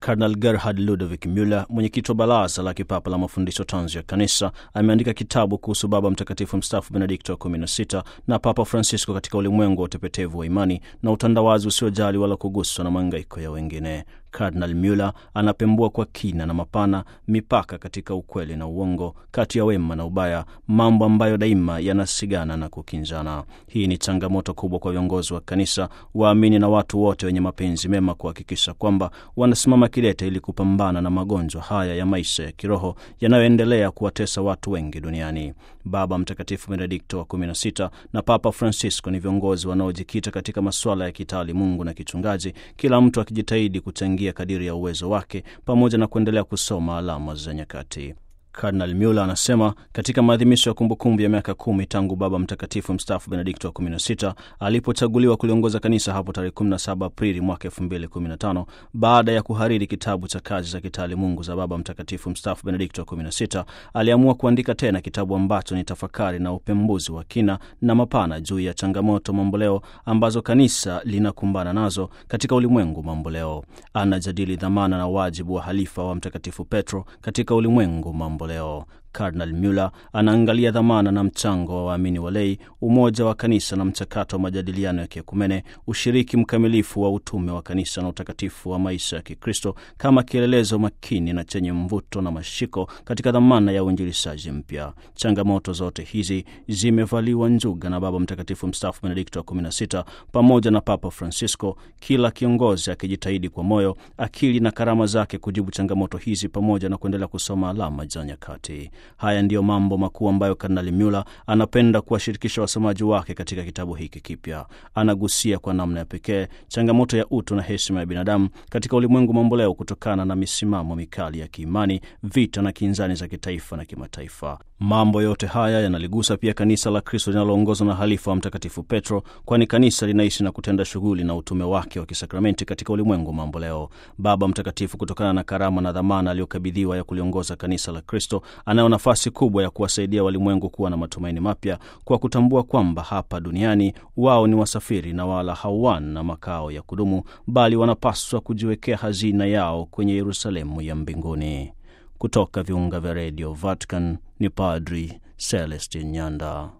Kardinal Gerhard Ludovic Muller, mwenyekiti wa baraza la kipapa la mafundisho tanzu ya kanisa, ameandika kitabu kuhusu Baba Mtakatifu mstaafu Benedikto wa 16 na Papa Francisco katika ulimwengu wa utepetevu wa imani na utandawazi usiojali wala kuguswa na maangaiko ya wengine. Kardinal Muller anapembua kwa kina na mapana mipaka katika ukweli na uongo, kati ya wema na ubaya, mambo ambayo daima yanasigana na kukinzana. Hii ni changamoto kubwa kwa viongozi wa kanisa, waamini na watu wote wenye mapenzi mema kuhakikisha kwamba wanasimama kidete ili kupambana na magonjwa haya ya maisha ya kiroho yanayoendelea kuwatesa watu wengi duniani. Baba Mtakatifu Benedikto wa 16 na Papa Francisco ni viongozi wanaojikita katika masuala ya kitaalimungu na kichungaji, kila mtu akijitahidi kuchangia kadiri ya uwezo wake pamoja na kuendelea kusoma alama za nyakati. Kardinal Muller anasema katika maadhimisho ya kumbukumbu ya miaka kumi tangu Baba Mtakatifu mstaafu Benedikto wa 16 alipochaguliwa kuliongoza kanisa hapo tarehe 17 Aprili mwaka 2015 baada ya kuhariri kitabu cha kazi za kitaalimungu za Baba Mtakatifu mstaafu Benedikto wa 16 aliamua kuandika tena kitabu ambacho ni tafakari na upembuzi wa kina na mapana juu ya changamoto mamboleo ambazo kanisa linakumbana nazo katika ulimwengu mamboleo. Anajadili dhamana na wajibu wa halifa wa Mtakatifu Petro katika ulimwengu mamboleo leo. Kardinal Muller anaangalia dhamana na mchango wa waamini walei, umoja wa kanisa na mchakato wa majadiliano ya kiekumene, ushiriki mkamilifu wa utume wa kanisa na utakatifu wa maisha ya Kikristo kama kielelezo makini na chenye mvuto na mashiko katika dhamana ya uinjilishaji mpya. Changamoto zote hizi zimevaliwa njuga na Baba Mtakatifu mstaafu Benedikto wa 16 pamoja na Papa Francisco, kila kiongozi akijitahidi kwa moyo, akili na karama zake kujibu changamoto hizi pamoja na kuendelea kusoma alama za nyakati. Haya ndiyo mambo makuu ambayo Kardinali Muller anapenda kuwashirikisha wasomaji wake katika kitabu hiki kipya. Anagusia kwa namna ya pekee changamoto ya utu na heshima ya binadamu katika ulimwengu mamboleo kutokana na misimamo mikali ya kiimani, vita na kinzani za kitaifa na kimataifa. Mambo yote haya yanaligusa pia kanisa la Kristo linaloongozwa na halifa wa Mtakatifu Petro, kwani kanisa linaishi na kutenda shughuli na utume wake wa kisakramenti katika ulimwengu mamboleo. Baba Mtakatifu, kutokana na karama na dhamana aliyokabidhiwa ya kuliongoza kanisa la Kristo, anayo nafasi kubwa ya kuwasaidia walimwengu kuwa na matumaini mapya kwa kutambua kwamba hapa duniani wao ni wasafiri na wala hawana makao ya kudumu, bali wanapaswa kujiwekea hazina yao kwenye Yerusalemu ya mbinguni. Kutoka viunga vya redio Vatican ni Padri Celestin Nyanda.